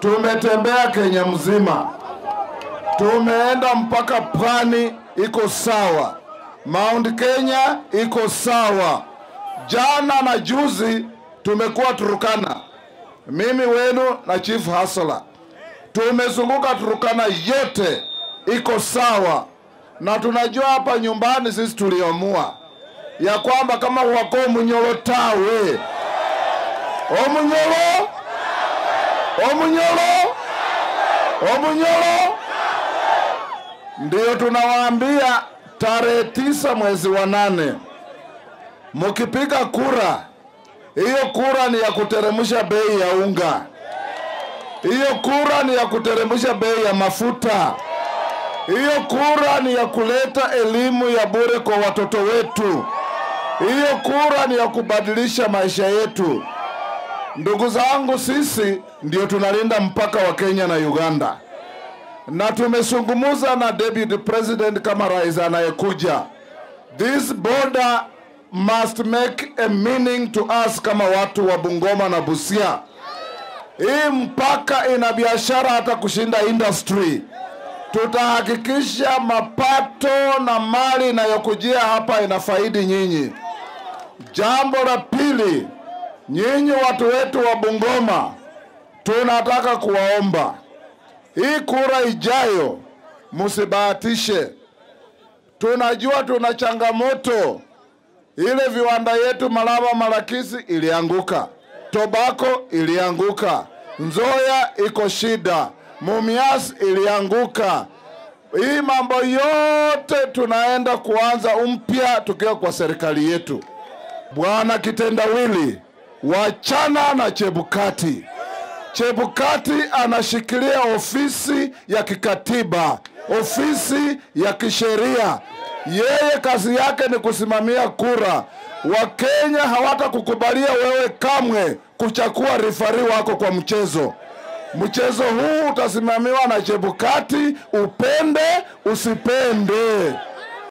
Tumetembea Kenya mzima, tumeenda mpaka pwani, iko sawa. Mount Kenya iko sawa. Jana na juzi tumekuwa Turukana, mimi wenu na Chief Hasala, tumezunguka Turukana yote, iko sawa, na tunajua hapa nyumbani sisi tuliamua ya kwamba kama wako Munyoro tawe Omunyoro Omunyoro Omunyoro, ndiyo tunawaambia tarehe tisa mwezi wa nane mukipiga kura, hiyo kura ni ya kuteremsha bei ya unga, hiyo kura ni ya kuteremsha bei ya mafuta, hiyo kura ni ya kuleta elimu ya bure kwa watoto wetu, hiyo kura ni ya kubadilisha maisha yetu. Ndugu zangu, sisi ndio tunalinda mpaka wa Kenya na Uganda, na tumezungumza na deputy president kama rais anayekuja. This border must make a meaning to us kama watu wa Bungoma na Busia. Hii mpaka ina biashara hata kushinda industry. Tutahakikisha mapato na mali inayokujia hapa inafaidi nyinyi. Jambo la pili, nyinyi watu wetu wa Bungoma, tunataka kuwaomba hii kura ijayo msibahatishe. Tunajua tuna changamoto, ile viwanda yetu Malaba Malakisi ilianguka, Tobako ilianguka, Nzoya iko shida, Mumias ilianguka. Hii mambo yote tunaenda kuanza umpya tukiwa kwa serikali yetu. Bwana Kitendawili, wachana na Chebukati. Chebukati anashikilia ofisi ya kikatiba, ofisi ya kisheria. Yeye kazi yake ni kusimamia kura. Wakenya hawatakukubalia wewe kamwe kuchakua rifari wako kwa mchezo. Mchezo huu utasimamiwa na Chebukati, upende usipende.